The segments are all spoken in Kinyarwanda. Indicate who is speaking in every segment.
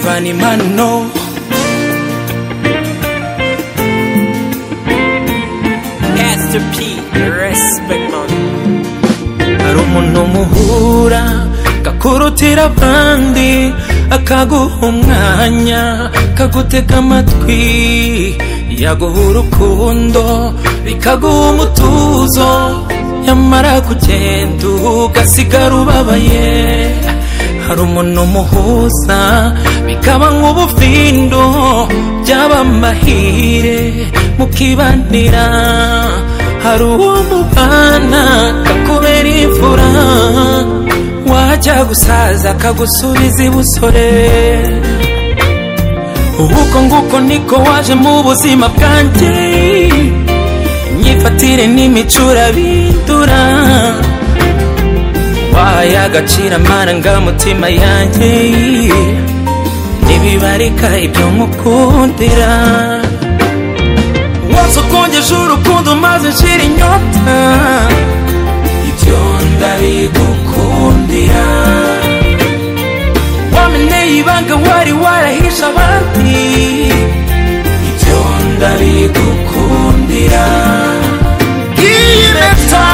Speaker 1: mani manu no
Speaker 2: Pastor P, respect man.
Speaker 1: hari umuntu muhura akakurutira abandi akaguha umwanya akagutega amatwi yaguha urukundo bikaguha umutuzo nyamara kugenda ugasigara ubabaye hari umuntu muhuza bikaba nk'ubufindo byaba amahire mukibanira hari uwo mubana kakubera imfura wajya gusaza akagusubiza ibusore ubuko nguko niko waje mu buzima bwanjye imyifatire n'imico urabindura wahaye agaciro amarangamutima yanjye ntibibarika ibyo nkukundira wose ukongeje urukundo maze nshira inyota ibyo ndabigukundira wameneye ibanga wari warahishe abandi ibyo ndabigukundira iyi leta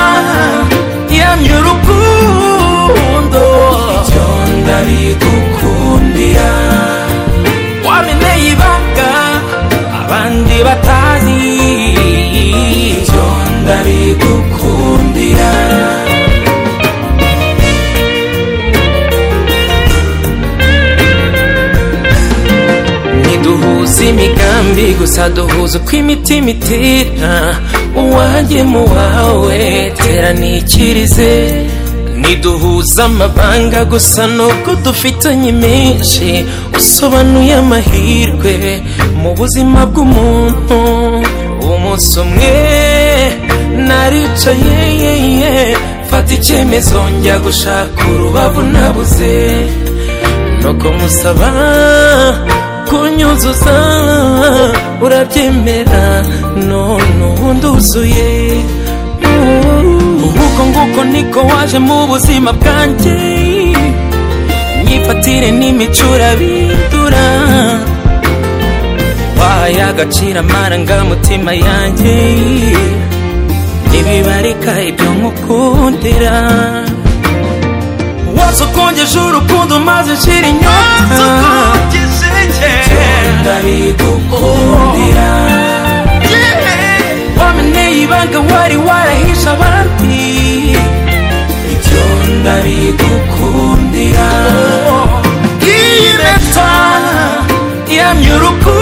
Speaker 1: yamye urukundo ibyo ndabigukundira wameneye ibanga abandi batazi ibyo ndabigukundira ntiduhuza imigambi gusa duhuza uko imitima itira uwanjye mu wawe tera nikirize ntiduhuza amabanga gusa nubwo dufitanye menshi usobanuye amahirwe mu buzima bw'umuntu umunsi umwe naricaye ye, ye, mfata icyemezo njya gushaka urubavu nabuze nuko musaba kunyuzuza urabyemera none ubu nduzuye ubuko nguko niko waje mu buzima bwanjye imyifatire n'imico urabindura wahaye agaciro amarangamutima yanjye ntibibarika ibyo nkukundira wose ukongeje urukundo maze nshira inyota ndabigukundira wameneye ibanga wari warahishe abandi ibyo ndabigukundira iyi leta yamye urukundo